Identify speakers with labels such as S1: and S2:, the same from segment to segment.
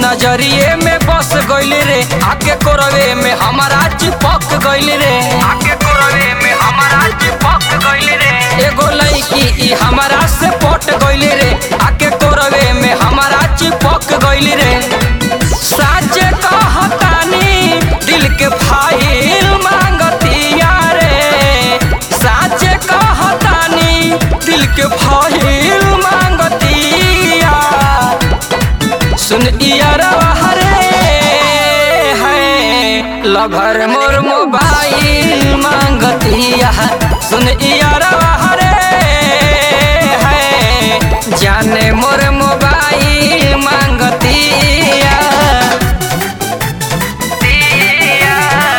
S1: नजरिए में बस गइल रे आके कोरवे में हमारा चिपक गइल रे आके कोरवे में हमारा चिपक गइल रे एगो लड़की ई हमारा से पट गइल रे आके कोरवे में हमारा चिपक गइल रे साचे कहतानी दिल के फाइल मांगतिया रे साचे कहतानी दिल के फाइल मांगतिया सुन इयरवा हरे है लभर मोर मोबाइल मांगतिया सुन इयरवा हरे है जाने मोर मोबाइल मांगतिया दिया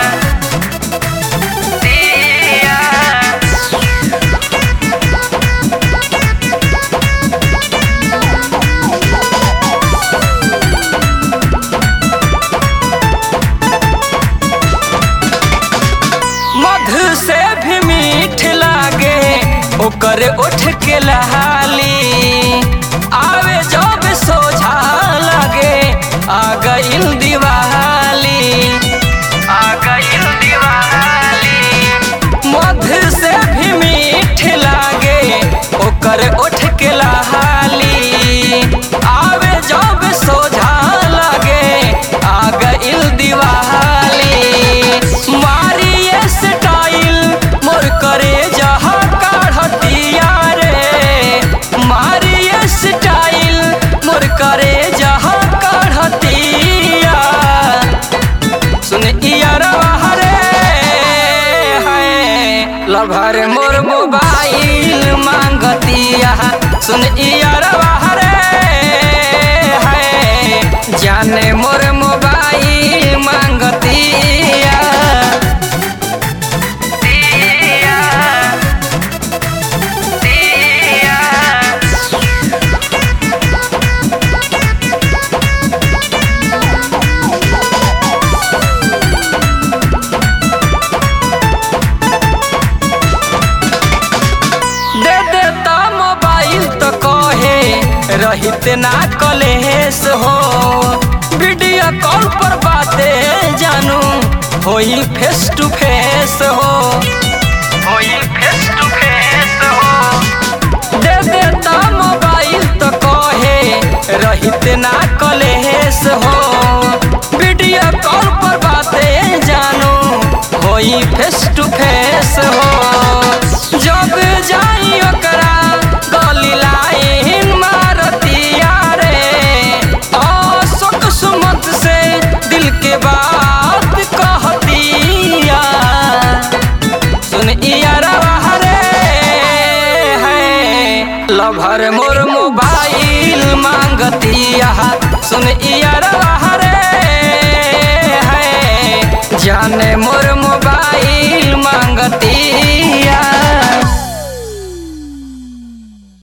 S1: दिया मधु से भी मीठ लागे ओकर उठ के लहाली आवे जब सोझा लागे आ गइल दिवाली आ गइल दिवाली मधु से भी मीठ लागे ओकर उठ के लहाली आवे जब सोझा लागे आ गइल दिवाली मारिए स्टाइल मोर करे जहा काढ़तिया रे मारिए स्टाइल मोर करे जहा काढ़तिया सुन इयरवा हरे है लभर मोर मोबाइल मांगतिया सुन इयरवा हरे है जाने मोर मोबाइल मांगतिया दिया दिया दे देता मोबाइल तो कहे रहित ना कलेस हो वीडियो कॉल पर बातें जानू होई फेस टू फेस हो होई फेस टू फेस हो दे देता मोबाइल तो कहे रहित ना कलेस हो वीडियो कॉल पर बातें जानू होई फेस टू फेस हो जब जाई ओकरा गली लाइन मारतिया रे अशोक सुमत से दिल के बात कहतिया सुन इयरवा हरे है लभर मोर मोबाइल मांगतिया सुन इयरवा हरे है जाने मोर मोबाइल मांगतिया